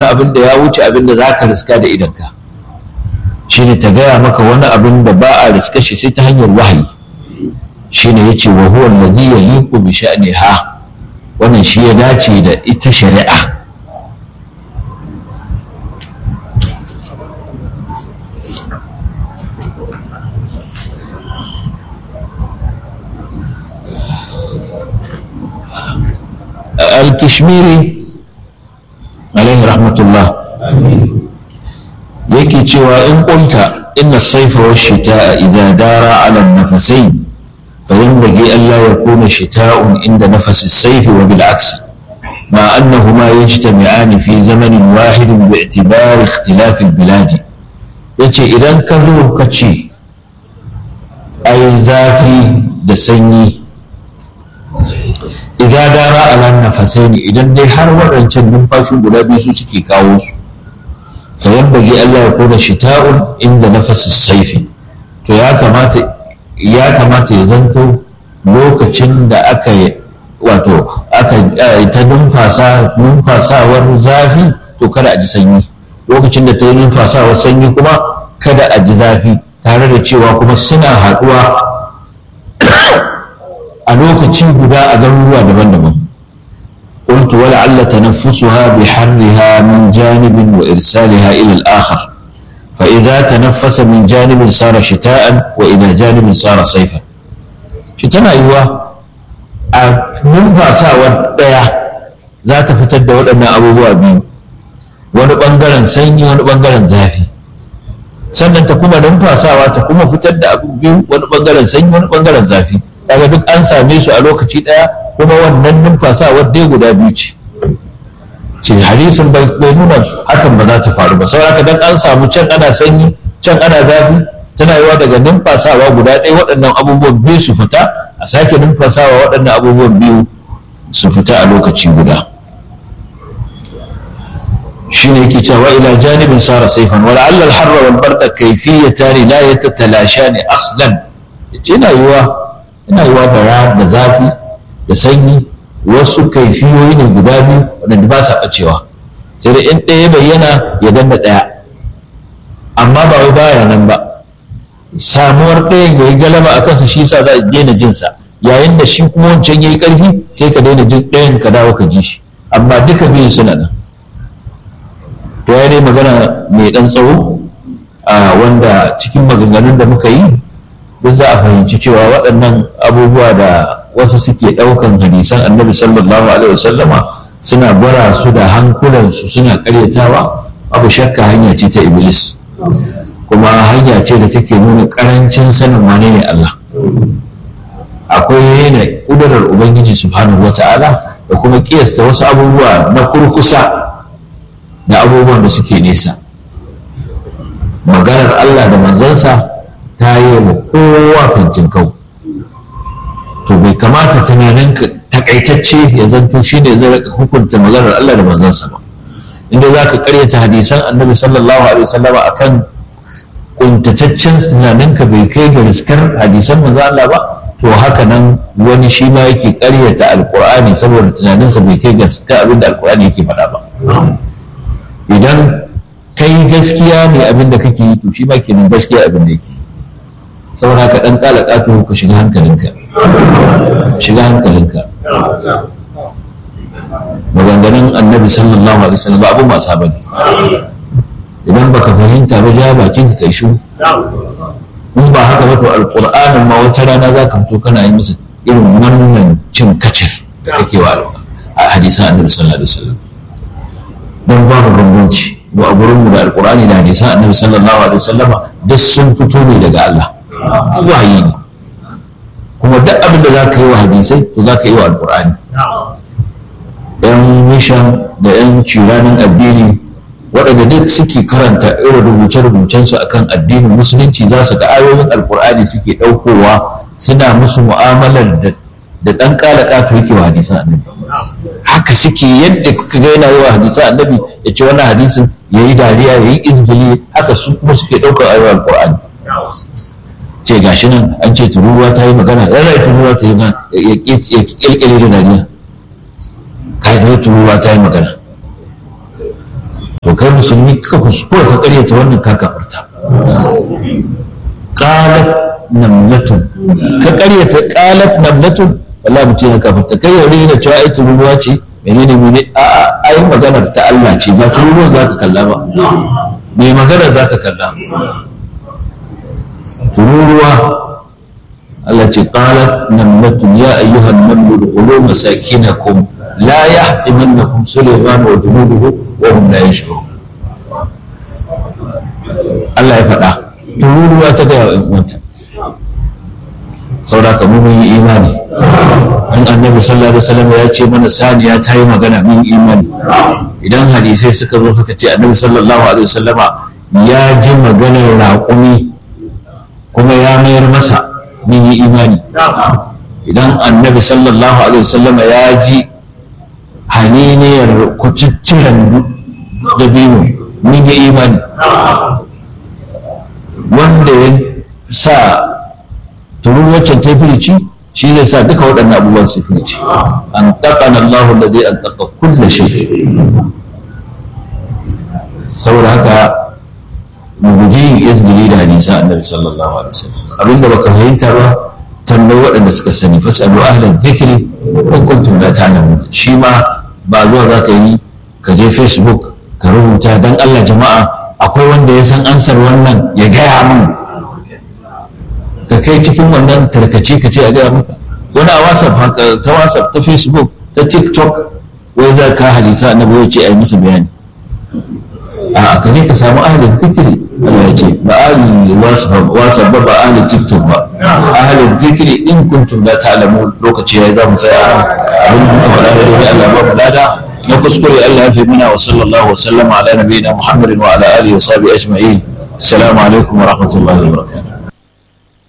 abin da ya wuce abin da za ka riska da idanka shine ta gaya maka wani abin da ba a riska shi sai ta hanyar wahayi shine yace wa huwa alladhi yaliqu bi sha'niha wannan shi ya dace da ita shari'a al-kishmiri alaihi rahmatullah yake cewa in ƙunta inna saifa wa shita idan dara ala nafasain فينبغي ألا يكون شتاء عند نفس السيف وبالعكس مع أنهما يجتمعان في زمن واحد باعتبار اختلاف البلاد yace idan ka zo ka ce ai zafi da sanyi idan dara alan nafasai ne idan dai har waɗancan numfashin guda biyu su suke kawo su sayan bagi Allah ya kona shita'un inda nafasin saifi to ya kamata ya kamata ya zanto lokacin da aka yi wato aka ta numfasa numfasawar zafi to kada a ji sanyi lokacin da ta yi numfasawar sanyi kuma kada a ji zafi tare da cewa kuma suna haɗuwa a lokaci guda a garuruwa daban-daban قلت ولعل تنفسها بحرها من جانب وإرسالها إلى الآخر فإذا تنفس من جانب صار شتاء وإلى جانب صار صيفا شتاء أيوة numfasa ɗaya za ta fitar da waɗannan abubuwa biyu wani ɓangaren sanyi wani ɓangaren zafi sannan ta kuma numfasawa ta kuma fitar da abu biyu wani ɓangaren sanyi wani ɓangaren zafi daga duk an same su a lokaci ɗaya kuma wannan numfasawar dai guda biyu ce ce hadisin bai nuna hakan ba za ta faru ba saboda dan an samu can ana sanyi can ana zafi tana yiwa daga numfasawa guda ɗaya waɗannan abubuwan biyu su fita a sake numfasawa waɗannan abubuwan biyu su fita a lokaci guda shine yake cewa ila janibin sara saifan wala alla al-harra wal barda kayfiyatan la yatatalashani aslan yana yiwa yana yiwa da da zafi da sanyi wasu kaifiyoyi ne guda biyu waɗanda ba sa ɓacewa sai da in ɗaya bayyana ya danna ɗaya amma ba wai baya nan ba samuwar ɗayan ya yi galaba a kansa shi sa za a daina jinsa yayin da shi kuma wancan ya yi ƙarfi sai ka daina jin ɗayan ka dawo ka ji shi amma duka biyun suna nan to ya dai magana mai ɗan tsawo a wanda cikin maganganun da muka yi duk za a fahimci cewa waɗannan abubuwa da wasu suke ɗaukan hadisan annabi sallallahu alaihi wasallama suna bara su da hankulansu suna karyatawa abu shakka hanya ce ta iblis kuma hanya ce da take nuna karancin sanin wane ne Allah akwai yana ƙudurar ubangiji subhanahu wata'ala da kuma kiyasta wasu abubuwa na kurkusa da abubuwan da suke nesa maganar Allah da manzansa ta yi wa kowa fintin kau to bai kamata tunanin takaitacce ya zanto shi ne zai raka hukunta maganar Allah da manzansa ba inda za ka karyata hadisan annabi sallallahu alaihi wasallam akan kuntataccen tunaninka bai kai ga riskar hadisan manzo Allah ba to haka nan wani shi ma yake karyata alqur'ani saboda tunaninsa bai kai gaskiya abin da alqur'ani yake faɗa ba idan kai gaskiya ne abin da kake yi to shi ma kenan gaskiya abin da yake saboda ka dan kala kato ka shiga hankalinka shiga hankalinka maganganun annabi sallallahu alaihi wasallam abu masu bane idan baka fahimta ba ja bakin ka kai shiru in ba haka ba to alqur'anin ma wata rana za ka fito kana yi masa irin wannan cin kacir da kake wa a hadisan annabi sallallahu alaihi wasallam don babu bambanci mu a gurinmu da alqur'ani da hadisan annabi sallallahu alaihi wasallama duk sun fito ne daga Allah wahayi ne kuma duk abin da za ka yi wa hadisai to za ka yi wa alkur'ani yan mishan da yan ciranin addini waɗanda duk suke karanta irin rubuce-rubucensu akan addinin musulunci za su ga ayoyin alkur'ani suke ɗaukowa suna musu mu'amalar da da ɗan ƙala ƙato yake wa hadisan annabi haka suke yadda kuka ga yana yi wa hadisan annabi ya ce wannan hadisin ya yi dariya ya yi izgili haka su kuma suke ɗaukar ayoyin alkur'ani ce gashi nan an ce tururuwa ta yi magana yan rai tururuwa ta yi magana ya ƙirƙire da dariya ka yi tururuwa ta yi magana kai musulmi ka kuskura ka karyata wannan ka kafarta qalat namlatun ka karyata qalat namlatun wallahi mutum ya kafarta kai yau ne cewa ai tururuwa ce menene mene a a ai maganar ta Allah ce ba tururuwa za ka kalla ba me magana za ka kalla tururuwa Allah ce qalat namlatun ya ayyuhan namlu dukhulu masakinakum la yahtimannakum sulaiman wa junuduhu wa hum la yashkurun Allah ya faɗa tururuwa ta gaya wa uwanta saboda ka mun yi imani in annabi sallallahu alaihi wasallam ya ce mana saniya ta yi magana mun imani idan hadisai suka zo suka ce annabi sallallahu alaihi wasallama ya ji maganar raƙumi kuma ya mayar masa mun yi imani idan annabi sallallahu alaihi wasallama ya ji haniniyar kucicciran dabino mun yi imani wanda ya sa turun waccan ta firici shi zai sa duka waɗannan abubuwan su firici an taƙa na Allahu da zai an taƙa kulle shi saboda haka mu guji yin izgili da hadisa annabi sallallahu alaihi wasallam abinda baka fahimta ba tambayi waɗanda suka sani fasalu ahlan zikri in kuntum la ta'lamun shi ma ba zuwa za ka yi ka je facebook ka rubuta dan Allah jama'a akwai wanda ya san ansar wannan ya gaya min ka kai cikin wannan tarkace ka ce a gaya maka wani a whatsapp haka ta whatsapp ta facebook ta tiktok wai za ka hadisa annabi ya ce a yi musu bayani a ka je ka samu ahalin zikiri Allah ya ce ba ahalin whatsapp ba ba ahalin tiktok ba ahalin zikiri in kuntum la ta'lamu lokaci yayi za mu tsaya abin da muka faɗa da dai Allah ba mu lada na kuskure Allah ya fi muna wa sallallahu wa sallama ala nabiyina Muhammadin wa ala alihi wa sahbihi ajma'in assalamu alaikum wa rahmatullahi wa barakatuh